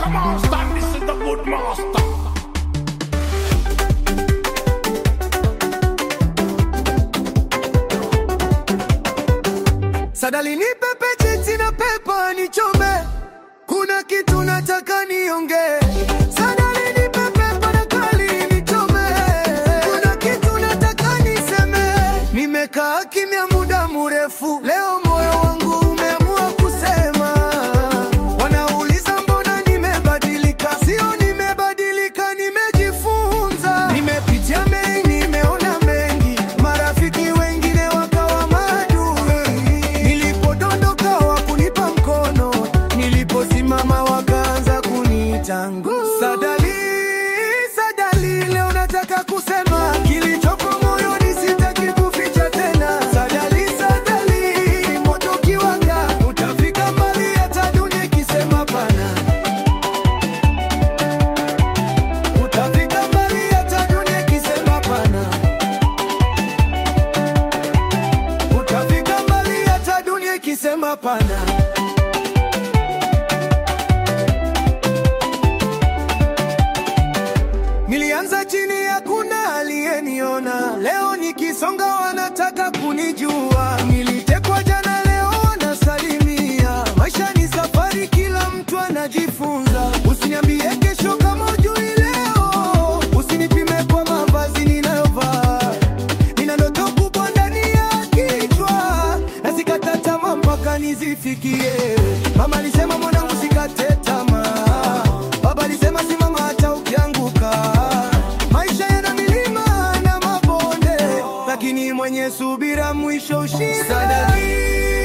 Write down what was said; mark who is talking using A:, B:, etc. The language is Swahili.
A: come on, stand. This is the good master.
B: Sadali nipe pecheti na pepa nichome, kuna kitu nataka niongee. Sadali nipe pepa na kali nichome, kuna kitu nataka niseme. Nimekaa kimya muda mrefu, leo moyo wangu umeamua kusema. Wanauliza mbona nimebadilika, sio nimebadilika, nimejifunza. Nimepitia mengi, nimeona mengi, marafiki wengine wakawa maadui. Nilipodondoka wakunipa mkono, niliposimama wakaanza kuniita nguu. Sadali, Sadali, leo nataka kusema kilichopo moyoni, sitaki kuficha tena. Sadali, Sadali, moto ukiwaka utafika mbali, hata dunia ikisema pana. Utafika mbali, hata dunia ikisema pana. Utafika mbali, hata dunia ikisema pana. Nilianza chini, hakuna aliyeniona. Leo nikisonga, wanataka kunijua. Nilitekwa jana, leo wanasalimia. Maisha ni safari, kila mtu anajifunza. Usiniambie kesho kama ujui leo. Usinipime kwa mavazi ninayovaa. Nina ndoto kubwa ndani ya kichwa, na sikata tamaa mpaka nizifikie. Mama alisema mwanangu, sikate tamaa. Baba alisema simama hata ukianguka. Maisha yana milima na mabonde, lakini mwenye subira mwisho ushinda. Sadali,